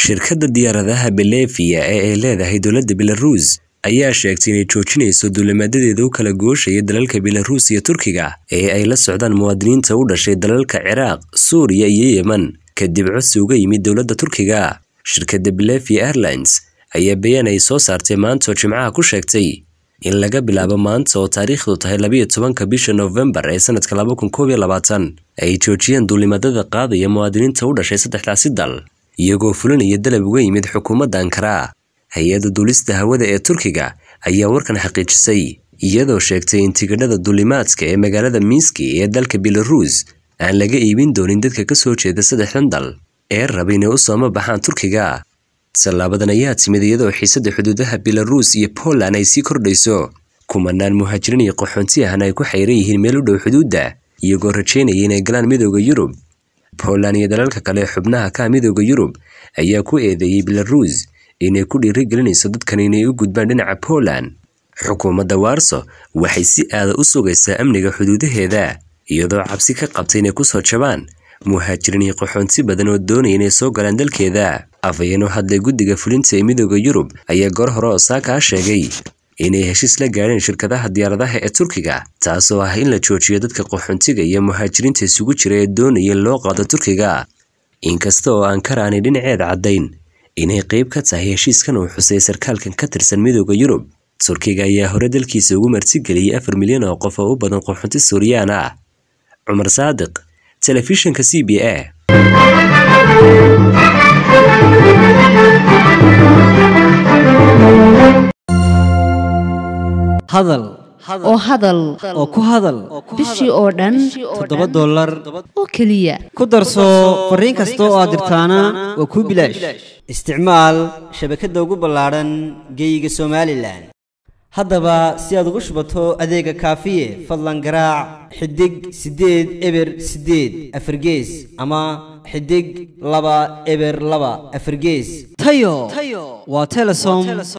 shirkadda diyaaradaha Belevia ee ay leedahay dowladda Belarus ayaa sheegtay inay joojinayso duulimaadadeeda u kala gooshaya dalalka Belarus iyo Turkiga ee ay la socdaan muwaadiniinta u dhashay dalalka Ciraaq, Suuriya iyo Yemen kadib codsi uga yimid dowladda Turkiga. Shirkadda Belevia Airlines ayaa bayaan ay soo saartay maanta oo Jimcaha ku sheegtay in laga bilaabo maanta oo taariikhdu tahay labiyo tobanka bisha Novembar ee sanadka laba kun koob iyo labaatan ay joojiyeen duulimaadada qaadaya muwaadiniinta u dhashay saddexdaasi dal iyagoo fulinaya dalab uga yimid xukuumadda Ankara. Hay-adda duulista hawada ee Turkiga ayaa warkan xaqiijisay iyadoo sheegtay in tigidhada duulimaadka ee magaalada Minsk ee dalka Belarus aan laga iibin doonin dadka ka soo jeeda saddexdan dal ee raba inay u soo baxaan Turkiga. Tallaabadan ayaa timid iyadoo xiisadda xuduudaha Belarus iyo Poland ay sii kordhayso. Kumanaan muhaajiriin iyo qaxoonti ahna ay ku xayran yihiin meel u dhow xuduudda iyagoo rajaynaya inay galaan midowda Yurub. Poland iyo dalalka kale ee xubnaha ka midowda Yurub ayaa ku eedeeyay Belarus inay ku dhiirigelinayso dadkan inay u gudbaan dhinaca Poland. Xukuumadda Warsaw waxay si aada u sugaysaa amniga xuduudaheeda iyadoo cabsi ka qabtay inay kusoo jabaan muhaajiriin iyo qaxoonti badan oo doonaya inay soo galaan dalkeeda. Afhayeen u hadlay guddiga fulinta ee midowda Yurub ayaa goor hore Osaka ah sheegay inay heshiis la gaadheen shirkadaha diyaaradaha ee Turkiga taasoo ah in la joojiyo dadka qaxoontiga iyo muhaajiriinta isugu jira ee doonaya in loo qaado Turkiga. Inkasta oo Ankara aanay dhinaceeda caddayn inay qayb ka tahay heshiiskan uu xusay sarkaalkan ka tirsan midowda Yurub. Turkiga ayaa hore dalkiisa ugu martigeliyay afar milyan oo qof oo u badan qaxoonti Suuriyaan ah. Cumar Saadiq, Telefishinka CBA. hadal oo hadal oo ku hadal bishii oo dhan toddoba dollar oo keliya ku darso fariin kasta oo aad dirtaana waa kuu bilaash isticmaal shabakadda ugu ballaadhan geeyiga somalilan haddaba si aad ugu shubato adeega kaafiye fadlan garaac xidig siddeed eber siddeed afargees ama xidig laba eber laba afargees tayo waa telesom